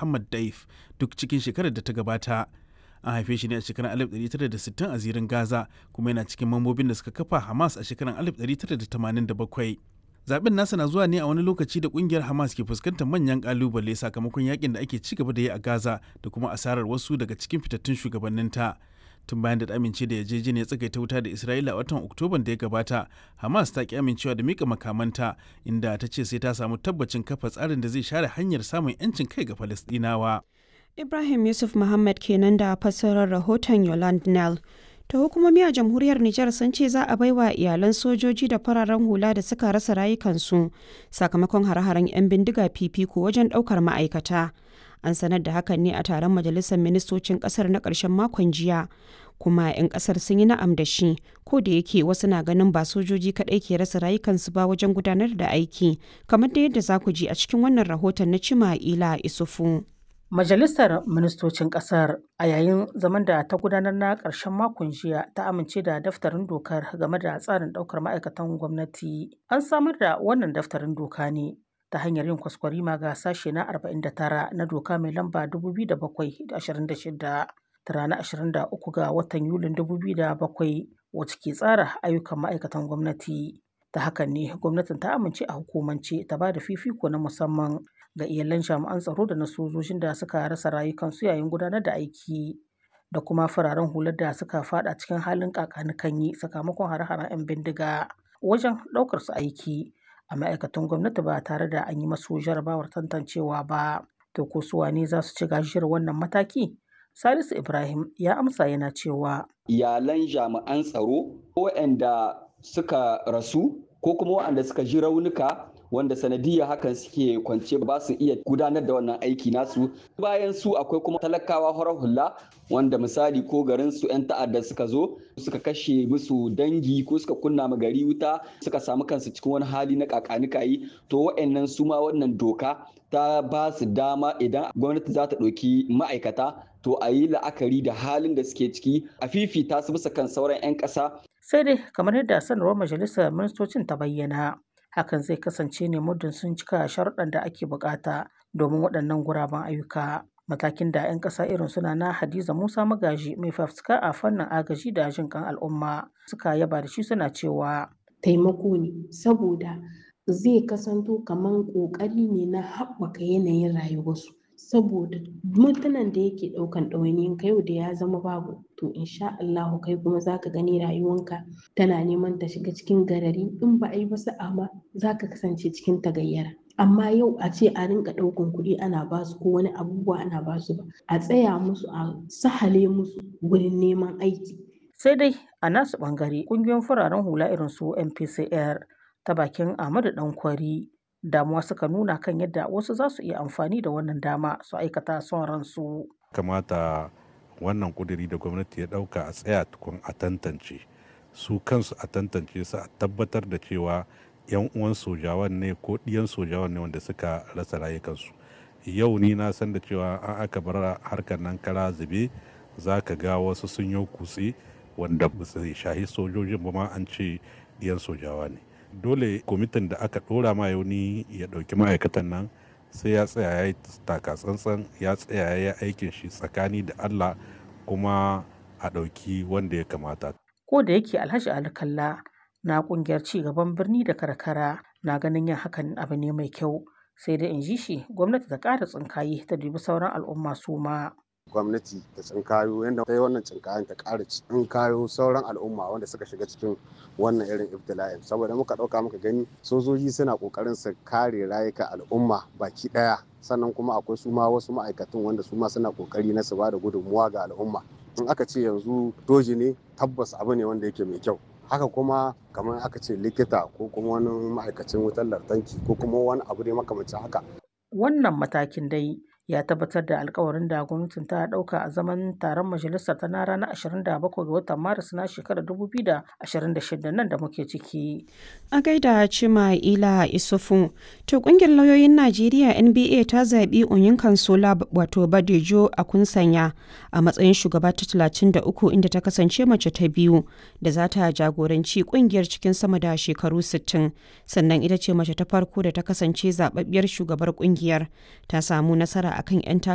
Muhammad Daif duk cikin shekarar da ta gabata. An haife shi ne a shekarar 1960 a zirin Gaza kuma yana cikin mambobin da suka kafa Hamas a shekarar 1987. Zaben nasa na zuwa ne a wani lokaci da kungiyar Hamas ke fuskantar manyan kalubale sakamakon yakin da ake ci gaba da yi a Gaza da kuma asarar wasu daga cikin fitattun shugabanninta. tun bayan da amince da yarjejeniyar tsagaita wuta da Isra'ila a watan Oktoban da ya gabata, Hamas ta ki amincewa da mika makamanta inda ta ce sai ta samu tabbacin kafa tsarin da zai share hanyar samun 'yancin kai ga Falasɗinawa. Ibrahim Yusuf Muhammad kenan da fassarar rahoton Yolande Nell. ta hukumomi a jamhuriyar Nijar sun ce za a baiwa iyalan sojoji da fararen hula da suka rasa rayukansu sakamakon hare-haren 'yan bindiga fifiko wajen ɗaukar ma'aikata. An sanar da hakan ne a taron majalisar ministocin ƙasar na ƙarshen makon jiya. Kuma 'yan ƙasar sun yi na'am da shi, ko da yake wasu na ganin ba sojoji kaɗai ke rasa rayukansu ba wajen gudanar da aiki, kamar da yadda za ku ji a cikin wannan rahoton na Cima Ila Isufu. Majalisar Ministocin Ƙasar a yayin zaman da ta gudanar na ƙarshen makon jiya ta amince da daftarin dokar game da tsarin ɗaukar ma'aikatan gwamnati. An samar da wannan daftarin doka ne ta hanyar yin kwaskwarima ga sashe na 49 na doka mai lamba 2007-26 ta ranar 23 ga watan Yulin 2007 wacce ke tsara ayyukan ma'aikatan gwamnati. Ta hakan ne gwamnatin ta amince a hukumance ta ba da fifiko na musamman ga iyalan jami'an tsaro da na sojojin da suka rasa rayukansu yayin gudanar da aiki da kuma fararen hular da suka fada cikin halin kakanikanyi sakamakon hare-haren 'yan bindiga wajen ɗaukar su aiki a ma'aikatan gwamnati ba tare da an yi masu jarabawar tantancewa ba to ko su wane za su ci gajiyar wannan mataki salisu ibrahim ya amsa yana cewa iyalan jami'an tsaro waɗanda suka rasu ko kuma waɗanda suka ji raunuka wanda sanadiyar hakan suke kwance ba su iya gudanar da wannan aiki nasu bayan su akwai kuma talakawa horar hula wanda misali ko garin su 'yan ta'adda suka zo suka kashe musu dangi ko suka kunna ma gari wuta suka samu kansu cikin wani hali na kakanikayi to wa'annan su ma wannan doka ta ba su dama idan gwamnati za ta ɗauki ma'aikata to a yi la'akari da halin da suke ciki a fifita su bisa kan sauran 'yan ƙasa. sai dai kamar yadda sanarwar majalisar ministocin ta bayyana hakan zai kasance ne muddin sun cika sharuɗan da ake bukata domin waɗannan guraben ayyuka matakin da 'yan ƙasa irin suna na hadiza musa magaji mai fafutuka a fannin agaji da jin kan al'umma suka yaba da shi suna cewa taimako ne saboda zai kasanto kamar ƙoƙari ne na haɓaka yanayin rayuwarsu saboda mutanen da yake ɗaukan ɗawainiyin ka yau da ya zama babu to insha Allahu kai kuma zaka gani rayuwanka tana neman ta shiga cikin garari in ba a yi ba sa'a ma zaka kasance cikin tagayyara amma yau a ce a rinka ɗaukan kuɗi ana basu ko wani abubuwa ana basu ba a tsaya musu a sahale musu wurin neman aiki sai dai a nasu ɓangare ƙungiyoyin fararen hula irin su MPCR ta bakin Ahmadu Dankwari damuwa suka nuna kan yadda wasu za su iya amfani da wannan dama su aikata son ransu. kamata wannan kuduri da gwamnati ya dauka a tsaya tukun a tantance su kansu a tantance su a tabbatar da cewa yan uwan sojawan ne ko ɗiyan sojawan ne wanda suka rasa rayukansu yau ni na san da cewa an aka bar harkar nan kara zube za ka ga wasu sun yi kutse wanda ba su shahi sojojin ba ma an ce ɗiyan sojawa ne dole kwamitin da aka ɗora ma yauni ya ɗauki ma'aikatan nan sai ya tsaya ya yi taka tsantsan ya tsaya ya yi aikin shi tsakani da allah kuma a ɗauki wanda ya kamata Ko da yake Alhaji Ali Kalla na kungiyar ci gaban birni da karkara na ganin yin hakan abu ne mai kyau sai dai in ji shi gwamnati ta ƙara tsinkaye ta dubi sauran al'umma su ma. gwamnati ta tsinkayo yadda ta yi wannan tsinkayen ta ƙara tsinkayo sauran al'umma wanda suka shiga cikin wannan irin ibtila'in saboda muka ɗauka muka gani sojoji suna ƙoƙarin su kare rayuka al'umma baki ɗaya sannan kuma akwai su ma wasu ma'aikatan wanda su ma suna ƙoƙari na su ba da gudunmuwa ga al'umma in aka ce yanzu doji ne tabbas abu ne wanda yake mai kyau haka kuma kamar aka ce likita ko kuma wani ma'aikacin wutar lantarki ko kuma wani abu ne makamancin haka Wannan matakin dai ya tabbatar da alkawarin da gwamnatin ta dauka a zaman taron majalisar ta na ranar 27 ga watan maris na shekarar 2026 nan da muke ciki. A gaida Cima Ila Isufu, to kungiyar lauyoyin Najeriya NBA ta zaɓi Onyin Kansola wato Badejo a kunsanya a matsayin shugaba ta 33 inda ta kasance mace ta biyu da za ta jagoranci kungiyar cikin sama da shekaru 60 sannan ita ce mace ta farko da ta kasance zababbiyar shugabar kungiyar ta samu nasara akan 'yan